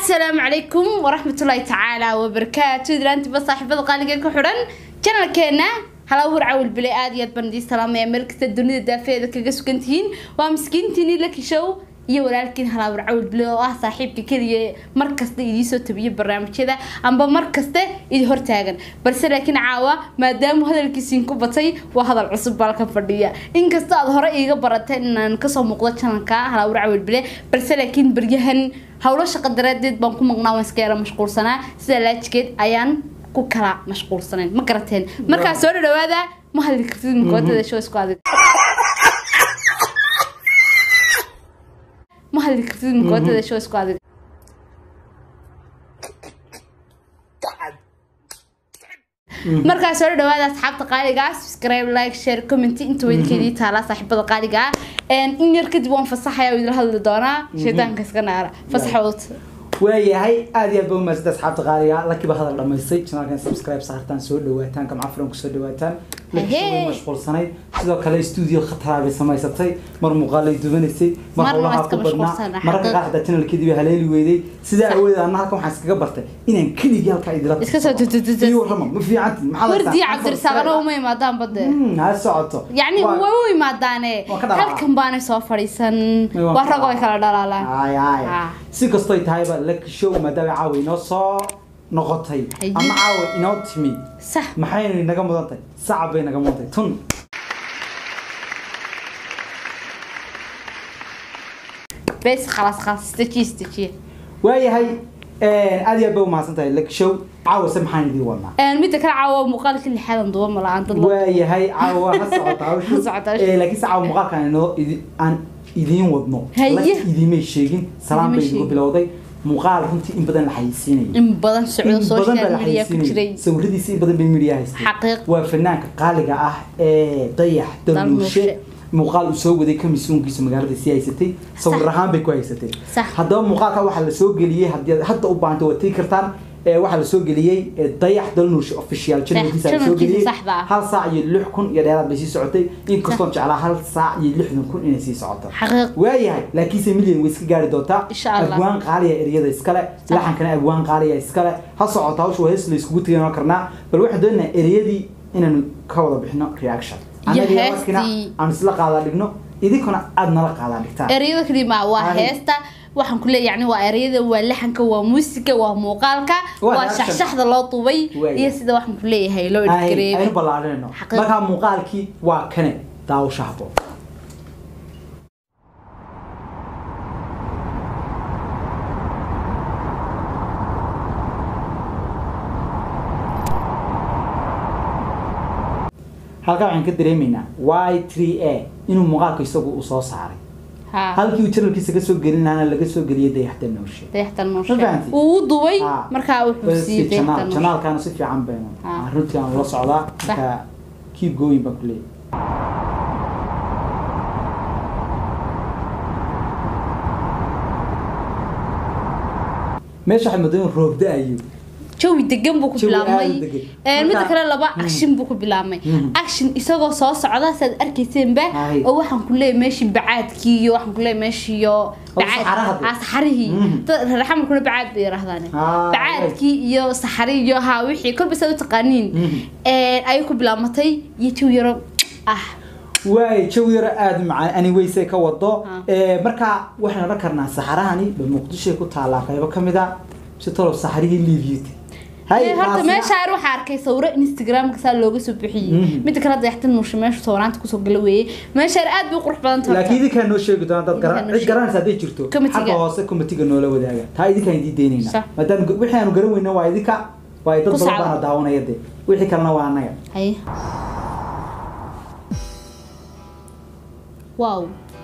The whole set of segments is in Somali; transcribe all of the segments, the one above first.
asalaamu calaykum waraxmatullaahi tacaala wabarakaatu ilaantiba saaxiibada qaaliga ku xidhan janalkeena halawur cawil bile aad iyo aad baan idiin salaamaya meel kasta dunida daafeeda kaga sugan tihiin waa miskiintiini laki show iyo walaalkiin halawur cawil bile oo ah saaxiibka keliya mar kasta idiisoo tabiyo barnaamijyada amba mar kaste idi hortaagan balse laakiin caawa maadaama hadalkiisiin ku batay waa hadal cusub baalkan fadhiya inkasta aad hore iiga barateen inaan kasoo muuqdo janalka halawur cawil bile balse laakiin baryahan howlo shaqo daraadeed baan ku maqnaa waan iska yara mashquulsanaa sida laajikeed ayaan ku kala mashquulsanayn ma garateen markaa soo dhadhawaada ma hadli kartid makootada show isku adig ma hadli kartid makootada show isku adig markaa soo dhadhawaada asxaabta qaaliga subscribe like share comment inta weydkeedii taalaa saaxiibada qaaliga in yar kadib waan fasaxaya oo idila hadli doonaa shaydaanka iska naara fasaxood waayahay aad iyo aad ba umaasida asxaabta qaaliga lakiba hadal dhamaystay janaalkan subscribe saartaan soo dhawaataan gamca furan kusoo dhawaataan lakisha way mashquulsanayd sidoo kale stuudio khataraa bay samaysatay mar muuqaalay dubanaysay mar Marna howlaha waa iska ku badnaa mashquulsanaa, mararka qaar xitaa janalkeedii bay haleeli weyday sidaa awooded anna halkan waxaan iskaga bartay inaan keligii halkaa idila Iska soo tutututu. iyo warrama ma fiicanti maxaa la wardii taa? cabdirasaaqana uma imaadaan bade Hmm, ha socoto yacni Waa- way u imaadaane Waa ka dhalaalaa. halkan baanay soo fadhiisan May waa waa ka ragoo ay kala dhalaalaan ay ay Ah. si kastoy tahayba laki show maadaama caawa inoo soo noqotay Haye. ama caawa inoo timi sax maxayna inaga mudan tahay sacab bay naga mudan tahay tun bes khalaas khalaas istajiye istajiye waayahay aad iyo aad bay umahadsan tahay laki show caawa se maxaan idiin wadnaa midda kale caawa muuqaalka lixaadan duba ma la-aan dad la- waayahay caawa ha socota hawshu Ha socota hawshu. Eh, laakiin se caawa muuqaalkan inoo idi- aan idiin wadno Haye. laki idiimay sheegin salaam Idiimay bay idigu sheegin. bilowday muuqaal runtii in badan la xayeysiinayay in badan socdo in badan baa social la media ku jiray xayeysiinayay sawiradiisa in badan bay media haystay Xaqiiq. waa fanaanka qaaliga ah ee dayax Dalmuushe. dalmuushe muuqaal uu soo waday kamisuunkiisa magaalada sii haysatay sawir ahaan bay ku haysatay Sax. haddaba muuqaalka waxaa lasoo geliyey haddii aad hadda u baahanta waad tegi kartaan ee waxaa lasoo geliyey ee dayax dalnuushe official channelkiisa lasoo channelkiisa geliyey saxda ah. hal saac iyo lix kun iyo dheeraad bay sii socotay inkastoon jeclaa hal saac iyo lixdan kun inay sii socoto xaqiiq waayahay laakiinse milyan way iska gaari doontaa Insha Allah. abwaan qaaliya eryada iskale laxankana abwaan qaaliya iskale ha socoto hawsha waa hees la iskugu tegan karnaa bal waxaan doonaynaa eryadii inaanu ka wada bixino reaction Iyo Annaga iyo markina heestii. aan isla qaadaa dhigno idinkuna aad nala qaadaa dhigtaan ereyada kalima waa Ay. heesta waxaan ku leeyahay yani waa ereyada waa laxanka waa muusiga waa muuqaalka Waa waa reaction. shaxshaxda loo dubay Waaya. iyo sida waxaan ku leeyahay loo Ay- edgareebay aynu ballaadhinayno Xaqiiq. markaa muuqaalkii waa kane daawasha habo halkaa waxaan ka dareemaynaa y 3 a inuu muuqaalka isagu uu soo saaray ha halkii uu channelkiisa kasoo gelin lahaana laga soo geliyay dayaxda nooshe dayaxtan Ma nooshe fahanti? uu u dubay Ah. markaa wuxuu siiyey dayaxtan nooshe janaalkaana si fiican baynu Ah. runtii aan la socdaa marka keep going baan ku leeyahay meesha waxay moodaa in roob da-ayo jawi degan buu ku Jawi aad u bilaabmay degan. Ee, midda Marka- kale laba Mm. action buu ku bilaabmay Mm. action isagoo soo socda saad arkayseenba Ay. oo waxaan ku leeyahay meeshii bacaadkii iyo waxaan ku leeyahay meeshii iyo saxaraha dee. ah, saxarihii Mm. dad reer xamarkuna bacaad bay yiraahdaan Ah, bacaadkii iyo saxari iyo ha wixii kolba saad u taqaaniin Mm. Ee, ayay ku bilaabatay iyo jawi yaro ah waay jawi yaro aada u macaan anywayse ka wado Ah. Eh, marka waxaan odhan karnaa saxarahani ba muqdishoy ku taallaa qaybo ka mid a si talow saxarihii liibiyata Ee, horta meesha yar waxaa arkay sawiro instagramka saa looga soo bixiyey Mhm. midda kale dayaxtan nuusha meesha sawiraanta kusoo gala weeyey meesha yar aad bay u qurux badan tahay laakiin idinkaa noo sheegi doona dad garan Idinkaa noo cid garanaysa hadday jirto Committee-ga. xagga hoose committeega noola wadaaga taa idinkaan idiin deynayna Sax. maadaama wixii aanu garan weyna waa idinka waa dad Ku badan sacda. baana daawanaya dee wixii kalena waa annaga haye wow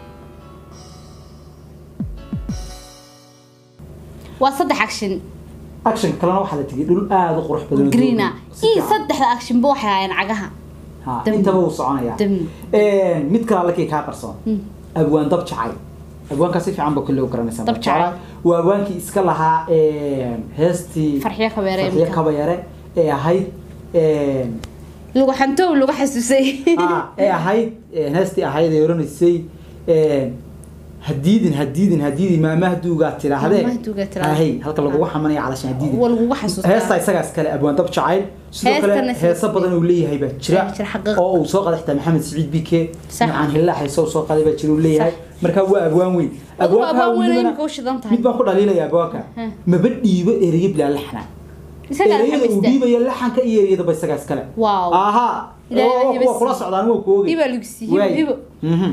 waa saddex action action kalena waxaa la tegay dhul aada u qurux badan oo greena doogan. Si iyo fiican. saddexda action ba waxay hayeen cagaha Ha, dam. intaba wuu soconaya Dam. mid kale allakii kaa qarsoon Hmm. abwaan dab jacay abwaankaa si fiican ba kolle u garanaysaa Dab jacay. Jeclaa. waa abwaankii iska lahaa heestii Farxiyo Kabeere farxiyo imika. kabayare ee ahayd lagu xantow lagu xasuusay ah, ee ahayd heestii ahayd ee oranaysay hadiidin hadiidin hadiidin maamaha duugaa tidhaahdee Maamaha duugaa tidhaahdee. ahey halka lagugu xamanaya calashan hadiidin waa lagugu xasuustaa heesta isagaas kale abwaan dab jacayl sidoo Heestana kale sidoo heeso kale. badan uu leeyahay baa jira Jira xaqiiq. oo uu soo qaday xitaa maxamed siciid bike Sax. macaan hillaa heeso uu soo qaday baa jira uu leeyahay Sax. marka waa abwaan weyn Adigu Abwaanka abwaan weyn welibana- imika u shidan tahay. mid baan ku dhaliilaya abwaanka Hmm. maba dhiibo ereyo bilaa laxna isagaa ereyada uu xamista dhiibayo laxanka iyo ereyadaba isagaas kale Wow. aha Ilaahay oo- hiba waa kula sii. socdaan waa ku ogey hiba lagu siiyey Waay. hibo Mhm.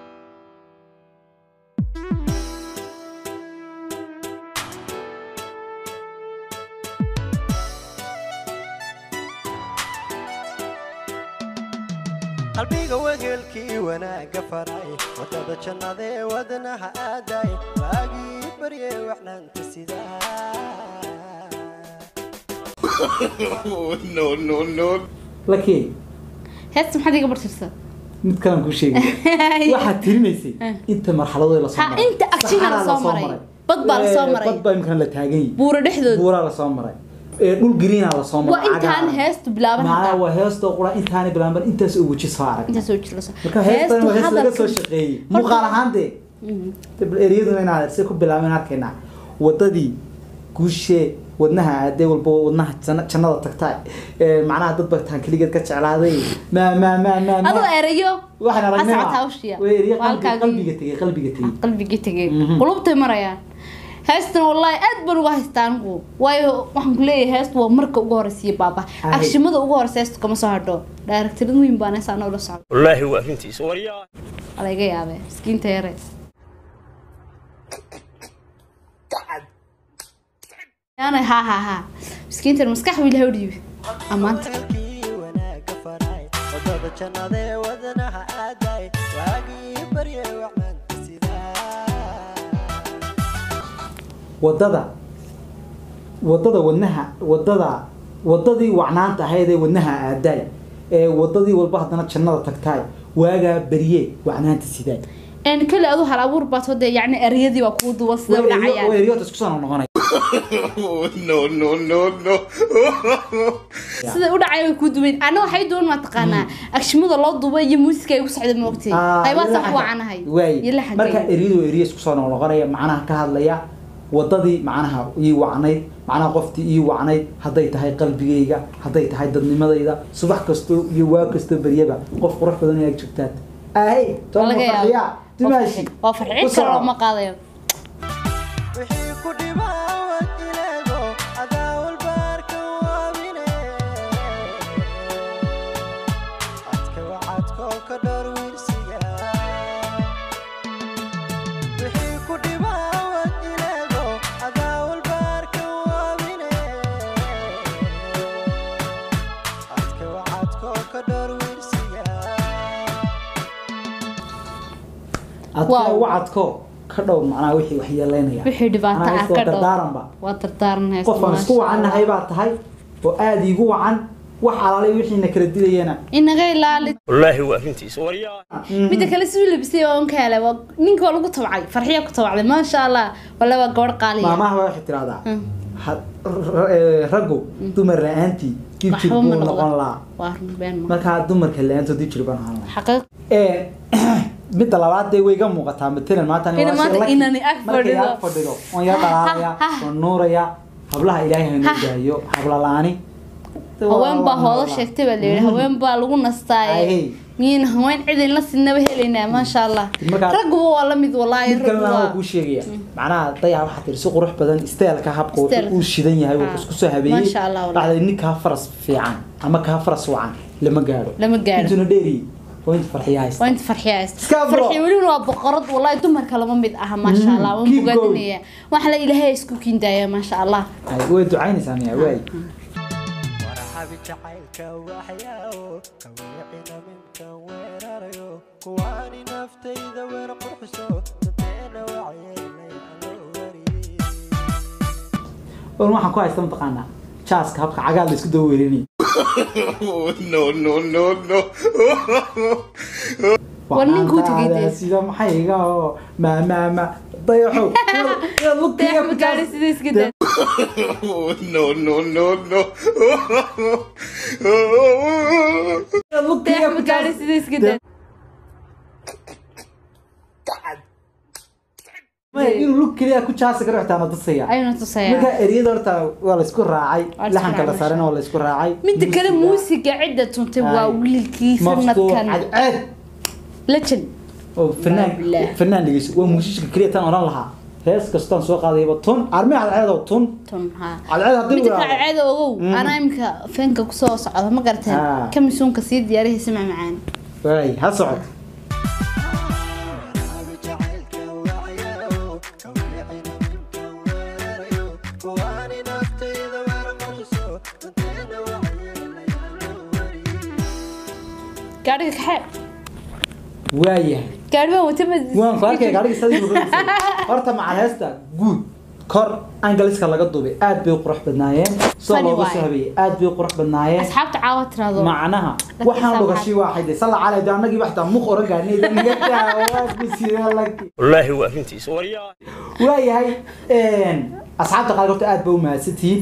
qalbiga wegelkii wanaagga faray wadada jannadee wadnaha aaday waagii barye waxnaanta sidaa laakiin heesta maxaad iga bartirsan mid kalan kuu sheegay waxaad tirinaysay Eh. inta marxaladood la soo Ha, maray inta action-a la Saxaraa soo maray. Bad baa la soo Eh, maray. bad baa imkana la taagan yahay buura dhexdooda buuraa la soo maray Eh, dhul greenaa la soo maray waa intaan cagaaran. heestu bilaaban macnaha hataa waa heestoo qura intaani bilaaban intaas oo weji soo arag intaas oo jira soo marka heestan waa hees laga soo hadalka- shaqeeyey Horta- muuqaal ahaan dee Mhm. bal ereyaduna inaad si ku bilaabeen arkaynaa wadadii guushee wadnaha aadee walba wadnaha janna- jannada tagtaa Eh, macnaha dad bagtaan keligeed ka jeclaaday ma ma ma ma ma adoo erayo waxaan aragnay ascad hawshiya way eriye Waa halkaagii- qalbiga tegey qalbiga tegey qalbigii tegay Mhm. qulubtay marayaan heestan wallaahi aad baan uga haystaa anigu waayo waxaan ku leeyahay heestu waa marka ugu horeysiiya baaba Ahe. agshimada ugu horeysa heestu kama soo hadho daaragtirad weyn baan heestaa anoo la socda والله هو أفنتيس وريا ala iga yaabee miskiinta yare yaana ha ha ha miskiintan maskax wiil ha udhiibi ammaanta wegelkii wanaagga faray wadada jannadee wadnaha aaday waagii barye waxnaanta sidaa wadada wadada wadnaha wadada wadadii wacnaanta ahayd ee wadnaha aadaay ee wadadii walba haddana jannada tagtaay waagaa berye wacnaanta sidaay een kale adu hal abuur baad hode yacni ereyadii waa kuu duwan sida u dhacayaan eriyota isku soo noqonay no no no no sida u dhacay way kuu duwan ana waxay duwan ma taqaanaa agshimada loo duubay iyo muusiska ay ku socda moogtay qaybaasa ku wacanahay waay iyo marka laxankay eriyadu eriye isku soo noqonaya macnaha ka hadlaya wadadii macnaha ii wacnayd macnaha qoftii ii wacnayd hadday tahay qalbigayga hadday tahay dadnimadayda subax kastoo iyo waa kastoo beryaba qof qurux badan inaad joogtaad ahey tooma laga farxiya yaabo dimaashi waa farxin kale looma qaadayo wixii ku dhibaawad ilaago adaa walbaarka waabine cadka wacadkoo ka dhowr wiirsiga wixii ku dhibaawad ilaago adaa walbaarka waabine cadka wacadkoo ka dhowr wiirsiga adka Wow. wacadko ka dhow macnaha wixii wax yeelaynaya wixii dhibaato Macnaha ah iskoo ka dhow dardaaranba waa dardaaran heesta qof aan isku wacannahay baa tahay oo aada iigu wacan wax alaalay wixiina kala dilayana inaga ilaali والله هو أفنتيس وريا midda kale siduu labisay waa unka helay waa ninka waa lagu tabcay farxiya ku tabcday maasha allah wala waa gabadh qaaliya maamaha baa waxay tidhahdaa Mm. ha- r- eh, raggu dumar la-aantii dib jir waxba ma buu noqon noqdo lahaa waa run been ma markaa dumarka la-aantood dib jir baan ahaan lahaa xaqiiq Eh, midda labaad dee way iga muuqataa matalan maanta aniga Ina waa maanta shay lucky. inani ag markay fadhido. ag fadhido oon yar dhalaalaya Ha, ha. oon nuuraya hablaha ilaahay ha noo daayo habla la-aani haween baa hoodo sheegtay baa layidhi haween baa lagu nastaaye Ay. miin haween cidin la sinaba helaynaa maasha allah Markaa- ragguba waa la mid walaahi mid kalena raggu waa waa kuu sheegaya macnaha dayaca waxaa tiri si qurux badan isteelka habka wuxuu Isteelka. uu shidan yahay Ah. wuxuu isku soo habeeyey Masha Allah, wallahi. dhacday nin kaa faras fiican ama kaa faras wacan lama gaadho Lama gaadho. intuna dheeri waa inta farxiya haysta waa inta farxiya haysta Iska bro. farxiya welina waa boqorad walaahi dumarka lama mid aha maasha Mm, allah waan keep going. bogaadinaya waxa la ilaahay isku kiindaaya maasha allah Ay, way ducaynaysaa miya waay warxabi jacaylka waxyaawo kawiicina minkan weerarayo kuwaani naftayda weer qurxiso dadeena wacyeelay aloo wari wan waxaan ku haysta mataqaanaa jaaska habka cagaar la isku daba weerinay no no no no War ninkuu tegay dee. sida maxay iga oo ma ma ma dayaxow yaad lugtiga dayax ma gaadhay sida iska daa no no no no yaad lugtiga dayax ma gaadhay sida iska daa Maya, inuu lug keliya ku jaasi karo xitaa na tusaya ayuuna tusaya marka eriyada horta waa laysku raacay Waa la isku laxanka la raacay, saarana masha waa laysku raacay midda kale Muusiga, muusiga cidda tuntay waa Ay. wiilkii maftuux sanadkan cadceed legend oo fanaan Billah. fanaan dhegeyso waa muusiska keliya tan oran lahaa hees kastaan soo qaadayba tun armi cadceed oo tun tun haa cadceed haddii midda uu kale yiraahdo. ceeda ogow Mhm. anaa imika feenka kusoo socda ma garateen Ah. kamisuunka sii diyaarihaysa macmacaan waay ha socod Abi jacaylka wacyayo, ka wiicina minkan weerarayo, kuwaani naftayda weer qurxiso, dadkeena wacyeelayaan wariye. gaadhiga kaxee waayahay gaadhi waan wata ma waan ku arkay gaadhiga sadii rugaysay horta macal heesta guud kor angaliska laga duubay aad bay u qurux badnaayeen soo Funny looga waaye. soo habeeyey aad bay u qurux badnaayeen asxaabta caawa tiraado macnaha Dadka waxaan saamaxay. dhugashii waa xayday salla calay de annagii waxtaa muq oran gaarnay naga daawaabisiyalag والله هو أفنتيس وريا waayahay asxaabta qaar horta aad ba u mahadsantihiin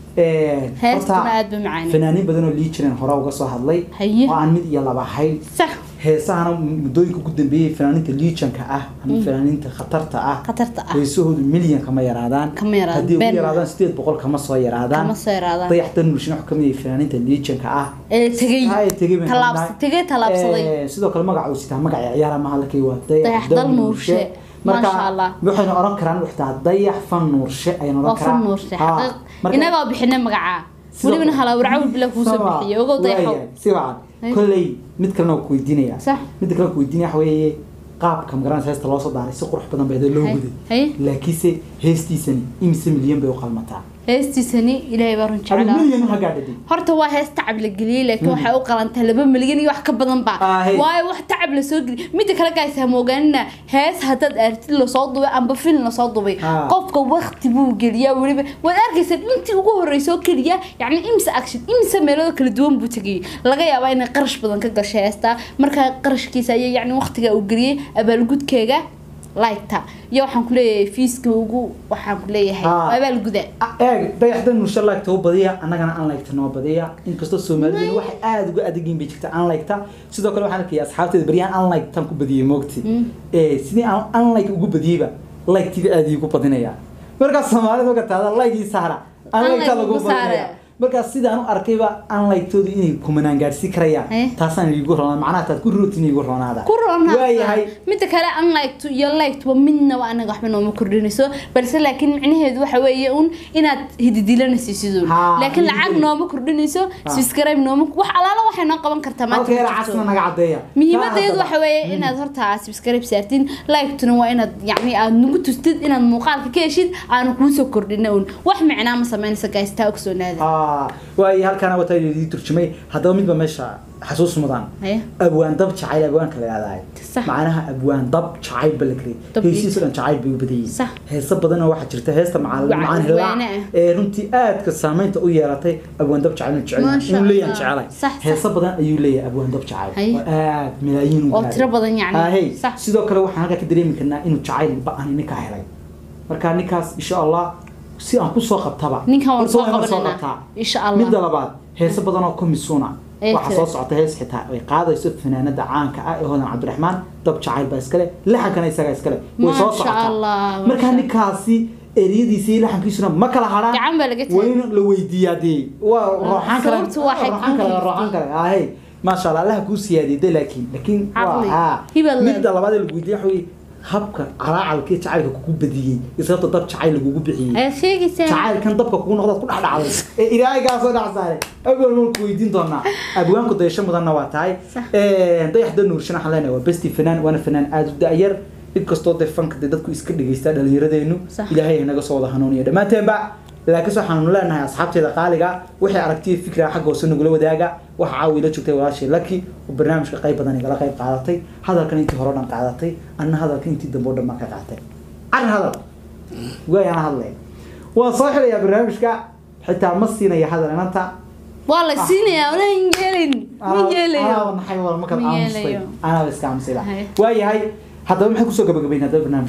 heestuna aad ba macaan fanaaniin badan oo lii jireen hore uga soo hadlay Haye. oo aan mid iyo laba ahayn sax heesahana muddooyinka ugu dambeeyey fanaaniinta liijanka ah ama fanaaniinta khatarta ah khatarta ah heesahoodu milyan kama yaraadaan Kama yaraadaan, haddii ugu been yaraadaan sideed boqol kama soo yaraadaan kama soo yaraadaan dayaxdan nulshin wax kamid ah fanaaniinta liijanka ah ee tegey Ay, tegey baan Tallaabs- rabnaa. tegey tallaabsaday Eh, sidoo kale magaca uu sitaa magaca ciyaara maha lakay waa Dayax Dal Nuurshe. marka Masha Allah. waxaynu oran karaan xitaa dayax fan nuurshe ayaynu waa oran karaan fun nuurshe Ha, xaqiiq marka- inagoo bixinay magacaa sidoo welibana kale- halaawracawil bila kuusoo Sama, bixiyay ogow dayaxow waayahay, si wacan Ay. kolley mid kalena waa ku weydiinaya Sax. midda kale ku weydiinaya waxa weeye qaabka magaranaysa heesta loo soo daaray si qurux badan bay loo Hay- guday haye laakiinse heestiisani imise milyan bay u qalmataa heestiisani ilaahay baa run hal jeclaa milyan u hagaadhaday horta waa hees tacab la geliyey laakiin waxay u qalantaa laba milyan iyo wax ka badan ba Ah, hey. waayo wax tacab lasoo geliyey midda kale gays ha moogaanina hees haddaad aragtid lasoo dubay amba film lasoo dubay Ah. qofka wakti buu geliyaa weliba waad arkaysa intii ugu horeysa oo keliya yacni imse action imse meelooda kala duwan buu tegayay laga yaabaa inay qarash badan ka gashay heestaa markaa qarashkiisa ayay yacni waqtiga uu geliyey abaalgudkeega laygta iyo waxaan ku leeyahay fiiska ugu waxaan ku leeyahay Ah. abaalguda eeg dayaxdan nurshe laagta u badiya annagana aan laygta noo badiya inkastoo soomaaliduna waxay aada uga adegiin bay jirta aan laygta sidoo kale waxaan arkaya asxaabteeda baryahan aan laygtan ku badiyey moogti ee sidii aan aan layg ugu badiyeyba laygtiga aada iigu badinaya markaas soomaalida marka taada laygii saara aan Aan laygta like lagu ugu saara. badinaya markaas sidaan u arkayba aan laygtooda inay kumanaan gaadhsiin karayaan Eh. taasaan iigu roonaa macnaha taad ku rootin iigu roonaada ku roonaa waayahay midda kale unliked iyo liked waa midnaba anaga waxba nooma kordhinayso balse laakiin micnaheedu waxa weeye un inaad hididilanayso sidun Haa, laakiin lacag hididil. nooma kordhinayso subscribe nooma wax alaala waxay noo qaban kartaa maanta halka ma yara jirto. casna naga caddeeya muhiimadeedu Taa waxa weeye inaad horta subscribe saartin like-tuna waa inaad yacni aad nagu tustid inaad muuqaalka ka heshid aanu kuusoo kordhina un wax micnaa ma samaynayso guys taa ogsoonaada Ah, waayo halkaana wataa idii turjumay haddaba midba meesha xasuus mudan Haye. abwaan dab jacayl abwaanka la yihahdaay Sax. macnaha abwaan dab jacayl ba la Dab kariyay heesiisa dhan jacayl bay u badayey Sax. heeso badan oo waxaa jirta heesta macal Wac- macaan helaa waane ah. ee runtii aadka saameynta u yeelatay abwaan dab jacayl jecel Masha inuu leeyahan Allah. jecelay Sax, sax. heeso badan ayuu leeyahay abwaan dab jacayl Haye. oo aad malaayiin u oo gaaray. tiro badan yacni Ah, hey. sax sidoo kale waxaan halkaa ka dareemi karnaa inuu jacayl ba-ani ninkaa helay marka ninkaas insha allah si aan kusoo qabtaba Ninkan waan horta soo waa inaan qabananaa. qabtaa. Insha Allah. midda labaad heeso badan oo komisuuna Ee waxaa kale. soo socota hees xitaa ay qaadayso fanaanada caanka ah ee hodan cabdiraxmaan dab jacayl baa iskale laxankana isagaa iskale way soo Masha socotaa Allah, marka masha- ninkaasi eriyadiisa iyo laxankiisuna ma kala hadhaan Gacan baa laga waa in la weydiiyaa dee waa rooxaan kale sababtu waxay rooxaan kale ku rooxaan kale ahey maasha allah allaha kuu siyaadiyday laakiin laakiin waa Caqli. haa Hibad leed. midda labaad ee lagu weydiiya waxa weye habka calaacalka iyo jacaylka kugu badiyey iyo sababta dab jacayl lagugu bixiyey ayaad sheegaysaa jacaylkan dabka kugu noqdaad ku dhex dhacday ee ilaahigaa soo dhex saaray abwaan waan ku weydiin doonaa abwaanku dayasho mudanna waa tahay Sax. dayaxda nuurshan waxaan leenahay waa besti fanaan waana fanaan aada u da-yar inkastoo dee fanka dee dadku iska dhegeysta dhalinyaradeennu Sax. ilaahay naga soo wada hanuuniya dhammaanteenba laakiinse waxaanu leenahay asxaabteeda qaaliga waxay aragtiya fikra xagga hoose nagula wadaaga waxa caawi la joogtay walaashii laki oo barnaamijka qayb badan igala qayb qaadatay hadalkan intii hore o dhan qaadatay anna hadalkan intii dambe o dhan baan ka qaatay carri hadal waayaan hadlay waan soo xilayaa barnaamijka xitaa ma siinaya hadal inanta waa la siinayaa ona yeelin ma yeelayo naxay wal markaad Ma aamustay yeelayo. anaaba iska aamusayba Haye. waayahay haddaba maxay kusoo gabagabayn haddaba barnaamijkan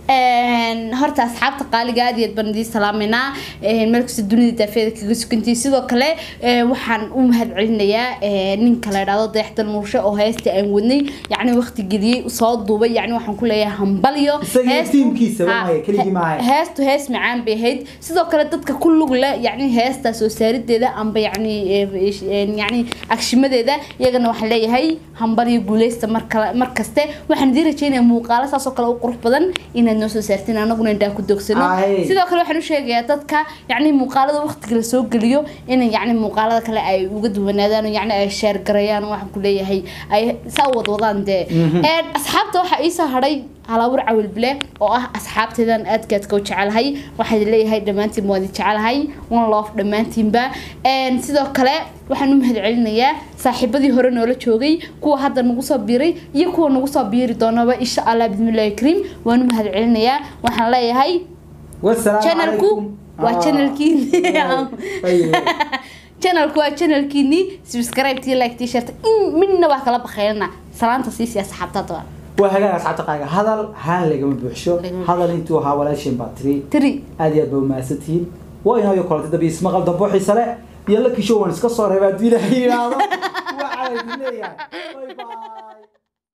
Een, horta asxaabta qaaliga aad iyo aad baan idiin salaameynaa Een, meel kasta dunida daafeeda kaga sugantihi sidoo kale ee, waxaan u mahadcelinayaa ee, ninka la idhaahdo dayaxdal murshe oo heesta aan wadnay yacni waqti geliyey soo duubay yacni waxaan ku leeyahay hambalyo Isaga iyo Heestu- tiimkiisa, Ha, maaha, keligii maaha. heestu hees macaan bay ahayd sidoo kale dadka ku lug leh yacni heesta soo saarideeda amba yacni ee, ee, yacni agshimadeeda iyagana waxaan leeyahay hambalyo guuleysta mar kale mar kaste waxaan idiin rajeynayaa muuqaalo saas oo kale u qurux badan inaad noo soo saartiin anaguna indhaa ku dogsano Aye. sidoo kale waxaan u sheegayaa dadka yacni muuqaalada waqtiga la soo geliyo inay yacni muuqaalada kale ay uga duwanaadaan oo yacni ay sheer garayaan oo waxaan ku leeyahay ay saa u wadwadaan dee Een, asxaabta waxaa iisoo hadhay halaawar cawil bile oo ah asxaabteedan aadkaadka u jecelahay waxaan idin leeyahay dhammaantiin waa idin jecelahay one love dhammaantiinba Een, sidoo kale waxaan u mahadcelinayaa saaxiibadii hore noola joogay kuwa hadda nagu soo biiray iyo kuwa nagu soo biiri doonaba insha allah bismillahi kariim waan u mahadcelinayaa waxaan leeyahay wasalaamu channelku calaykum. waa Ah. channelkiini Ayuu. channelku waa channelkiini subscribe tii like tii share in midna waa kala bakhaylana salaanta siisi asxaabtada waa hagaag asxaabta qaaga hadal haan lagama buuxsho Lagama hadal intuu ahaa walaasheen baa tiri tiri aad iyo aad ba umahadsantihiin waa inaayo kolanta dambe ismaqal dambo xiise leh iyo la kisho waan iska soo reebaa hadduu ilaahay yidhaahdo waxaa idin leeyahay bye bye